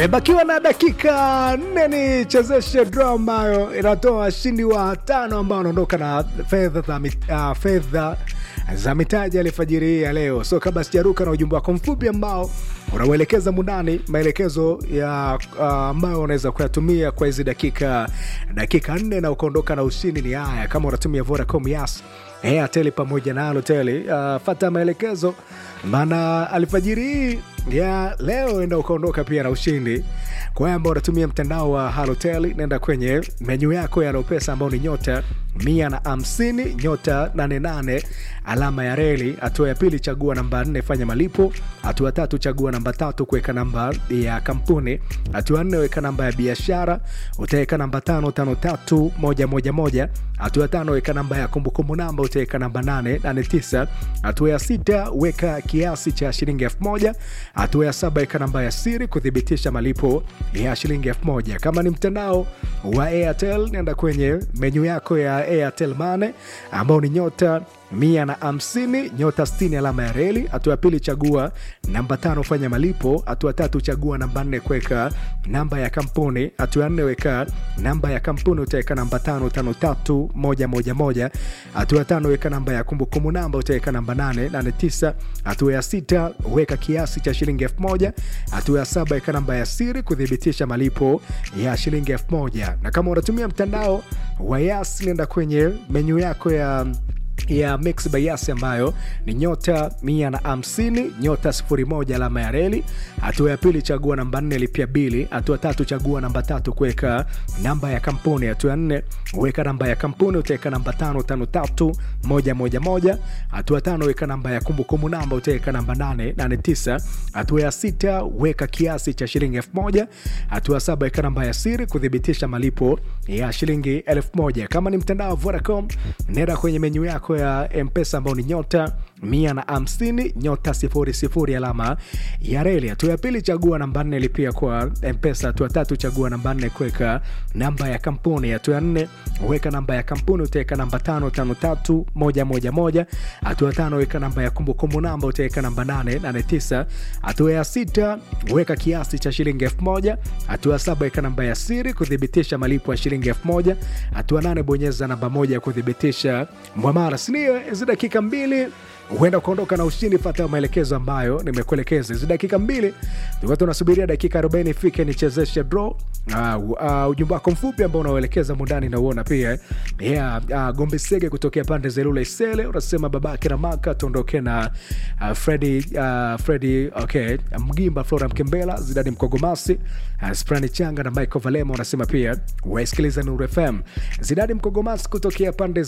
Imebakiwa na dakika nne ni chezeshe draw ambayo inatoa washindi wa tano ambao wanaondoka na fedha za mit- ah, fedha za mitaji alifajiri hii ya leo. So kabla sijaruka na ujumbe wako mfupi ambao unauelekeza mundani, maelekezo ya ah, ambayo unaweza kuyatumia kwa hizi dakika dakika nne na ukaondoka na ushindi ni haya. Kama unatumia Vodacom, Yas, Airtel pamoja na Halotel, uh, fata maelekezo, maana alfajiri hii ya leo enda ukaondoka pia na ushindi. Kwa hiyo ambao unatumia mtandao wa Halotel, nenda kwenye menyu yako ya Lopesa ambao ni nyota mia na hamsini nyota 88 alama ya reli. Hatua ya pili chagua namba 4 fanya malipo. Hatua ya tatu chagua namba tatu kuweka namba ya kampuni. Hatua ya nne weka namba ya biashara, utaweka namba tano tano tatu moja moja moja. Hatua ya tano weka namba ya kumbukumbu namba, utaweka namba 889. Hatua ya sita weka kiasi cha shilingi elfu moja. Hatua ya saba weka namba ya siri kuthibitisha malipo ya shilingi elfu moja. Kama ni mtandao wa Airtel, nenda kwenye menyu yako ya Airtel Money ambao ni nyota mia na hamsini nyota 60 alama ya reli. Hatua ya pili chagua namba tano fanya malipo. Hatua ya tatu chagua namba nne kuweka namba ya kampuni. Hatua ya nne weka namba ya kampuni, utaweka namba tano tano tatu moja moja moja. Hatua ya tano weka namba ya kumbukumbu namba, utaweka namba nane nane tisa. Hatua ya sita weka kiasi cha shilingi elfu moja. Hatua ya saba weka namba ya siri kuthibitisha malipo ya shilingi elfu moja. Na kama unatumia mtandao wa Yas, nenda kwenye menyu yako ya ya Mix by Yas ambayo ni nyota mia na hamsini nyota sifuri moja alama ya reli. Hatua ya pili chagua namba nne lipia bili. Hatua tatu chagua namba tatu kuweka namba ya kampuni. Hatua ya nne weka namba ya kampuni, utaweka namba tano tano tatu moja moja moja. Hatua tano weka namba ya kumbukumbu namba, utaweka namba nane nane tisa. Hatua ya sita weka kiasi cha shilingi elfu moja. Hatua ya saba weka namba ya siri kuthibitisha malipo ya shilingi elfu moja. Kama ni mtandao wa Vodacom, nenda kwenye menyu yako ya mpesa ambao ni nyota mia na hamsini nyota sifuri sifuri alama ya reli. Hatua ya pili chagua namba nne lipia kwa mpesa. Hatua tatu chagua namba nne kuweka namba ya kampuni. Hatua ya nne weka namba ya kampuni, utaweka namba tano tano tatu moja moja moja. Hatua tano weka namba ya kumbukumbu namba, utaweka namba nane nane tisa. Hatua ya sita weka kiasi cha shilingi elfu moja. Hatua ya saba weka namba ya siri kuthibitisha malipo ya shilingi elfu moja. Hatua nane bonyeza namba moja kuthibitisha mwamara. Sinio hizi dakika mbili huenda ukaondoka na ushindi. Fata maelekezo ambayo nimekuelekeza hizi dakika mbili, tulikuwa tunasubiria dakika 40 ifike nichezeshe draw. Uh, uh, ujumbe wako mfupi ambao unaoelekeza mundani nauona pia yeah, uh, Gombe Sege kutokea pande za Ilula Isele unasema babake na maka tuondoke na uh, Fredi uh, Fredi okay, Mgimba Flora Mkembela Zidani Mkogomasi uh, Sprani Changa na Michael Valema unasema pia wasikiliza Nuru FM Zidani Mkogomasi kutokea pande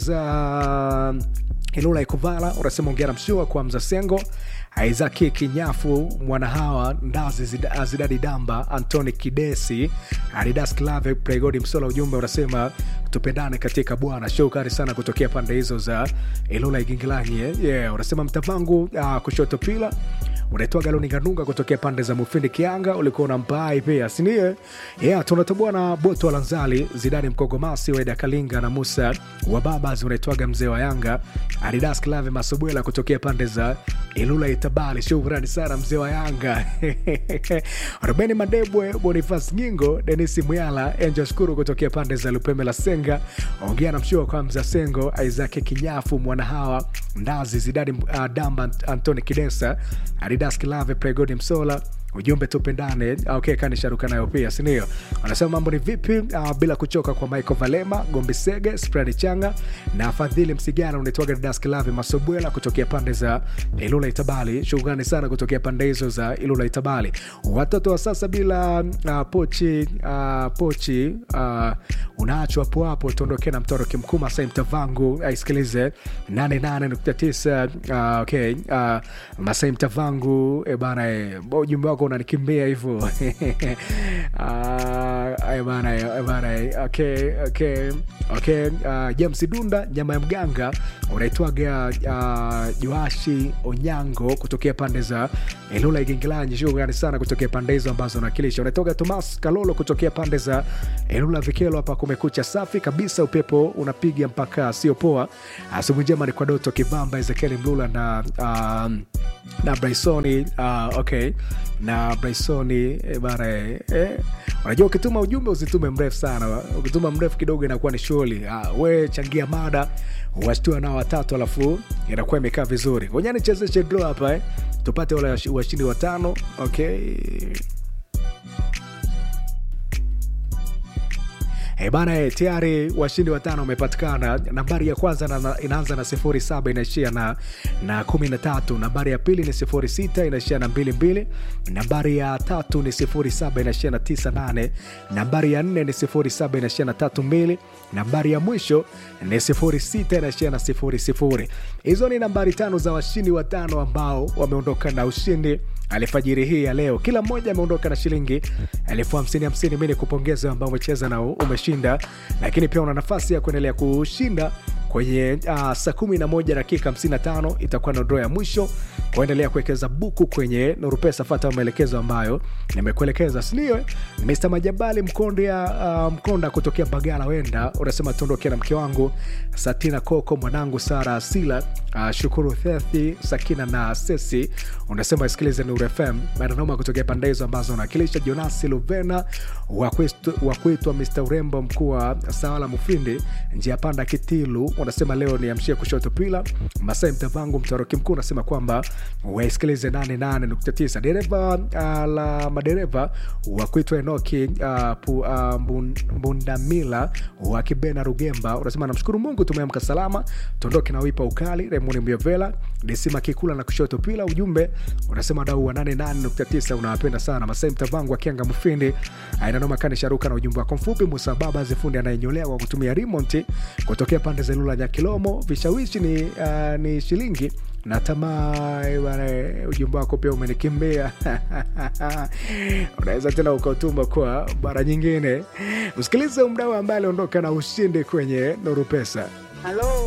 za Ilula Ikuvala unasema ongera mshua kwa Mzasengo Isaki Kinyafu Mwanahawa Ndazi Zida- Zidadi Damba Antoni Kidesi Adidas Clave Pregodi Msola. Ujumbe unasema tupendane katika Bwana. Shukrani sana kutokea pande hizo za Ilula Igingilanyi eh? yeah. Unasema mtavangu uh, kushoto pila unaitwa Galoni Ganunga kutokea pande za Mufindi Kianga, ulikuwa na mpai pia sinie yeah, tunatoboa na Boto Lanzali Zidani Mkogomasi Weda Kalinga na Musa wa Babas, unaitwaga mzee wa Yanga Adidas Clave Masubwela kutokea pande za Ilula Itabali. Shukrani sana mzee wa Yanga Rubeni Madebwe Bonifas Nyingo Denisi Mwyala Angel Shukuru kutokea pande za Lupembe la Senga, ongea na mshua kwa mza Sengo Isaac Kinyafu Mwanahawa Ndazi Zidani uh, Damba Antoni Kidesa Adidas Kilave Pregodi Msola ujumbe tupendane. Okay, kanisharuka nayo pia sindio? Wanasema mambo ni vipi? Uh, bila kuchoka kwa Michael Valema Gombi Sege Sprani Changa na Fadhili Msigana unaitwaga Didas Kilave Masobwela kutokea pande za Ilula Itabali. Shukrani sana kutokea pande hizo za Ilula Itabali. Watoto wa sasa bila uh, pochi uh, pochi uh, unaachwa hapo hapo, tuondoke na mtoro kimkuma sai mtavangu aisikilize 88.9 uh, okay uh, Masai Mtavangu e bana e, ujumbe wako unanikimbia hivyo Ah, eh, bana, eh, bana, eh, okay, okay, okay. Ah, James Dunda nyama ya mganga unaitwaga uh, Joashi Onyango kutokea pande za Ilula Igingilanyi. Shukrani sana kutokea pande hizo ambazo unakilisha. Unaitoka Tomas Kalolo kutokea pande za Ilula Vikelo. Hapa kumekucha safi kabisa, upepo unapiga mpaka sio poa. Asubuhi njema ni kwa Doto Kivamba, Ezekieli Mlula na um, na Brysoni uh, okay na Brysoni eh, bana eh, eh. Unajua, ukituma ujumbe usitume mrefu sana. Ukituma mrefu kidogo inakuwa ni shughuli. Ah, we changia mada washtua nao watatu, alafu inakuwa imekaa vizuri. Ngoja nichezeshe draw hapa eh, tupate wale washi- washindi watano. Okay. E bana e, tayari washindi watano wamepatikana. Nambari ya kwanza na, na, inaanza na sifuri saba inaishia na, na kumi na tatu. Nambari ya pili ni sifuri sita inaishia na mbili mbili. Nambari ya tatu ni sifuri saba inaishia na tisa nane. Nambari ya nne ni sifuri saba inaishia na tatu mbili. Nambari ya mwisho ni sifuri sita inaishia na sifuri sifuri. Hizo ni nambari tano za washindi watano ambao wameondoka na ushindi alfajiri hii ya leo. Kila mmoja ameondoka na shilingi elfu hamsini hamsini. Mi ni kupongeza ambao umecheza na umeshinda, lakini pia una nafasi ya kuendelea kushinda kwenye uh, saa kumi na moja dakika 55 itakuwa na draw ya mwisho kuendelea kuwekeza buku kwenye Nuru Pesa. Fata maelekezo ambayo nimekuelekeza, sindio? Mr Majabali Mkonda, uh, Mkonda kutokea Bagala wenda unasema tuondoke na mke wangu Satina Koko, mwanangu Sara Asila, uh, Shukuru Thethi, Sakina na Sesi. Unasema isikilize Nuru FM Madanoma kutokea pande hizo ambazo unawakilisha. Jonasi Luvena wa kwetu- wa kuitwa Mr Urembo, mkuu wa Sawala Mufindi, njia panda Kitilu. Unasema leo niamshie kushoto pila Masai Mtavangu, mtoroki mkuu, unasema kwamba waisikilize 88.9 dereva uh, la madereva wa kuitwa Enoki uh, pu, uh, Mbun- Mbundamila wa Kibena Rugemba, unasema namshukuru Mungu tumeamka salama, tuondoke na wipa ukali. Raymond Myovela Desima Kikula na kushoto pila. Ujumbe unasema dau wa 88.9 unawapenda sana. Masai Mtavangu akianga Mufindi ainanoma kani sharuka na ujumbe wako mfupi. Musa Baba Zifundi anayenyolewa kwa kutumia remote kutokea pande za Lula Nyakilomo. Vishawishi ni, uh, ni shilingi na tamaa eh, bwana, eh, ujumbe wako pia umenikimbia unaweza tena ukautuma kwa mara nyingine. Msikilize mdau ambaye aliondoka na ushindi kwenye Nuru Pesa. Halo,